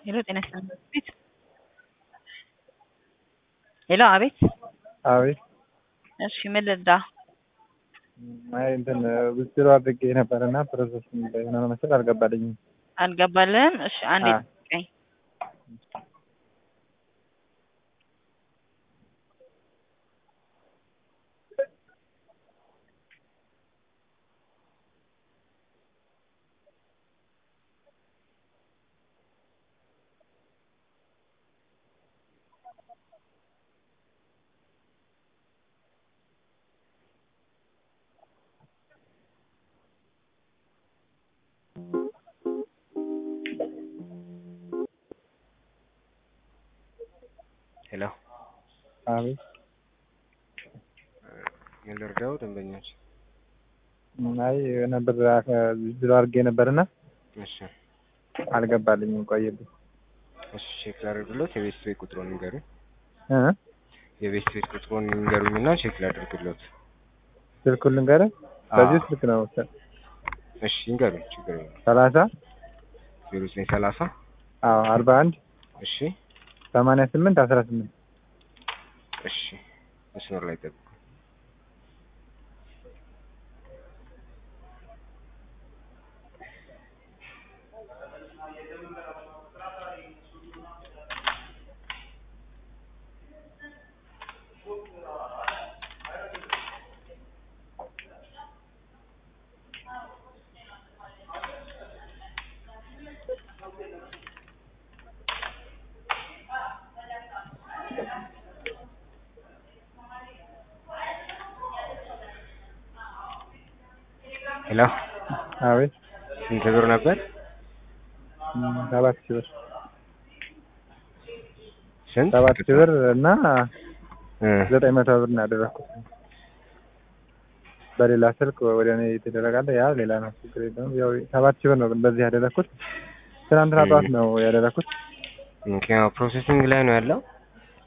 ሄሎ ጤና ይስጥልኝ ቤት ሄሎ አቤት አቤት እሺ ምን ልርዳ አይ እንትን ውዝድሮ አድርጌ ነበር እና ፕሮሰስ የሆነ መሰል አልገባልኝም። አልገባልህም እሺ አንዴ አዎ። ጠይቀኝ ሄሎ አቤት ምን ልርዳው? ደንበኞች አይ የሆነ ብር ውዝድሮ አድርጌ ነበርና እሺ አልገባልኝም ቆየብኝ። እሺ ቼክ ላድርግሎት። የቤት ቤት ቁጥሩን ንገሩኝ። እ የቤት ቤት ቁጥሩን ንገሩኝ እና ቼክ ላድርግሎት። ስልኩን ልንገርህ? በዚህ ስልክ ነው እሺ ይንገሩኝ፣ ችግር የለም። ሰላሳ ዜሮ ዘጠኝ ሰላሳ አዎ አርባ አንድ እሺ ሰማንያ ስምንት አስራ ስምንት እሺ መስመር ላይ ጠብቁ። ሄሎ አቤት ስንት ብር ነበር? እም፣ ሰባት ሺህ ብር ስንት? ሰባት ሺህ ብር እና እ ዘጠኝ መቶ ብር ነው ያደረኩት። በሌላ ስልክ ወደ እኔ የተደረጋለ ያ ሌላ ነው፣ ችግር የለውም። ያው ሰባት ሺህ ብር ነው በዚህ ያደረኩት። ትናንትና ጠዋት ነው ያደረኩት። ምክንያቱ ፕሮሴሲንግ ላይ ነው ያለው።